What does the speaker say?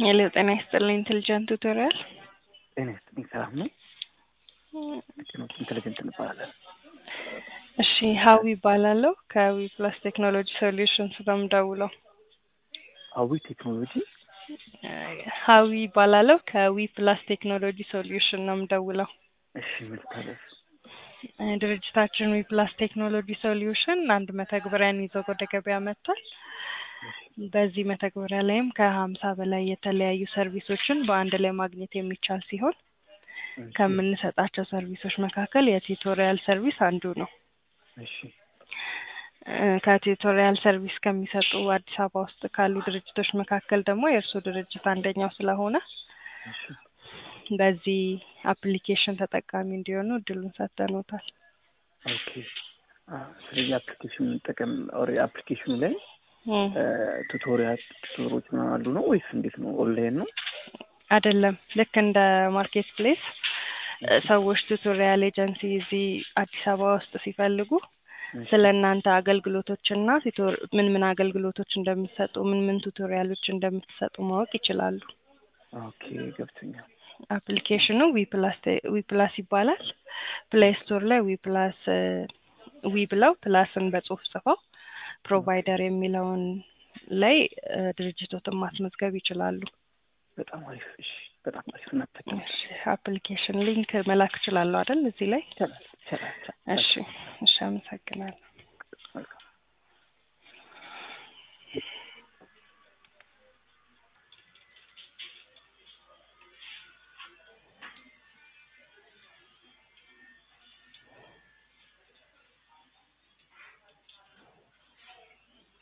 ሄሎ ጤና ይስጥልኝ ኢንቴሊጀንት ቱቶሪያል ጤና ይስጥልኝ ሰላም ነው ኢንቴሊጀንት እንባላለን እሺ ሀዊ ይባላለሁ ከዊ ፕላስ ቴክኖሎጂ ሶሉሽንስ ነው የምደውለው ሀዊ ቴክኖሎጂ ሀዊ ይባላለሁ ከዊ ፕላስ ቴክኖሎጂ ሶሉሽን ነው የምደውለው እሺ ምልታለፍ ድርጅታችን ዊ ፕላስ ቴክኖሎጂ ሶሉሽን አንድ መተግበሪያን ይዞ ወደ ገበያ መጥቷል በዚህ መተግበሪያ ላይም ከሀምሳ በላይ የተለያዩ ሰርቪሶችን በአንድ ላይ ማግኘት የሚቻል ሲሆን ከምንሰጣቸው ሰርቪሶች መካከል የቲዩቶሪያል ሰርቪስ አንዱ ነው እሺ ከቲዩቶሪያል ሰርቪስ ከሚሰጡ አዲስ አበባ ውስጥ ካሉ ድርጅቶች መካከል ደግሞ የእርሱ ድርጅት አንደኛው ስለሆነ እሺ በዚህ አፕሊኬሽን ተጠቃሚ እንዲሆኑ እድሉን ሰጥተኖታል ኦኬ ስለዚህ አፕሊኬሽን ጠቀም ኦሬ አፕሊኬሽኑ ላይ ቱቶሪያል ቱቶሮች ምናምን አሉ ነው ወይስ እንዴት ነው? ኦንላይን ነው? አይደለም። ልክ እንደ ማርኬት ፕሌስ ሰዎች ቱቶሪያል ኤጀንሲ እዚህ አዲስ አበባ ውስጥ ሲፈልጉ ስለ እናንተ አገልግሎቶችና ምን ምን አገልግሎቶች እንደምትሰጡ ምን ምን ቱቶሪያሎች እንደምትሰጡ ማወቅ ይችላሉ። ኦኬ ገብቶኛል። አፕሊኬሽኑ ዊፕላስ ይባላል። ፕሌይ ስቶር ላይ ዊፕላስ ዊ ብለው ፕላስን በጽሁፍ ጽፈው ፕሮቫይደር የሚለውን ላይ ድርጅቶትን ማስመዝገብ ይችላሉ። በጣም አሪፍ። እሺ፣ በጣም አሪፍ እናጠቀም። አፕሊኬሽን ሊንክ መላክ እችላለሁ አይደል? እዚህ ላይ ይቻላል፣ ይቻላል። እሺ፣ እሺ፣ አመሰግናለሁ።